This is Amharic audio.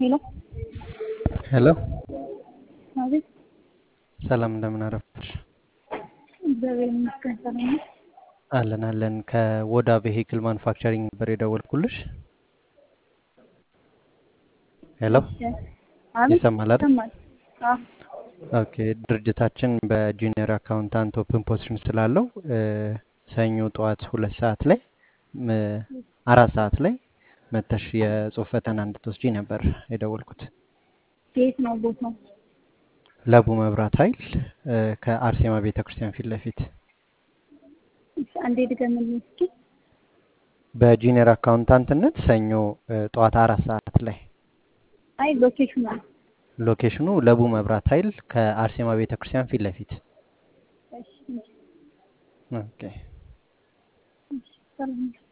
ሄሎ ሄሎ አቤት። ሰላም እንደምን አረፈድሽ? እግዚአብሔር ይመስገን ሰላም ነው። አለን አለን። ከወዳ ቬሂክል ማኑፋክቸሪንግ ነበር የደወልኩልሽ። ሄሎ አቤት ይሰማል አይደል? ይሰማል። አዎ ኦኬ። ድርጅታችን በጁኒየር አካውንታንት ኦፕን ፖዚሽን ስላለው እ፣ ሰኞ ጠዋት ሁለት ሰዓት ላይ ም፣ አራት ሰዓት ላይ መተሽ የጽሁፍ ፈተና እንድትወስጂ ነበር የደወልኩት። የት ነው ቦታው? ለቡ መብራት ኃይል እ፣ ከአርሴማ ቤተ ክርስቲያን ፊት ለፊት እሺ፣ አንዴ ድገምልኝ እስኪ። በጁኒየር አካውንታንትነት ሰኞ እ፣ ጠዋት አራት ሰዓት ላይ አይ ሎኬሽኑ ነው። ሎኬሽኑ ለቡ መብራት ኃይል ከአርሴማ ቤተ ክርስቲያን ፊት ለፊት። እሺ፣ እሺ፣ ኦኬ እሺ፣ ሰላም ነው።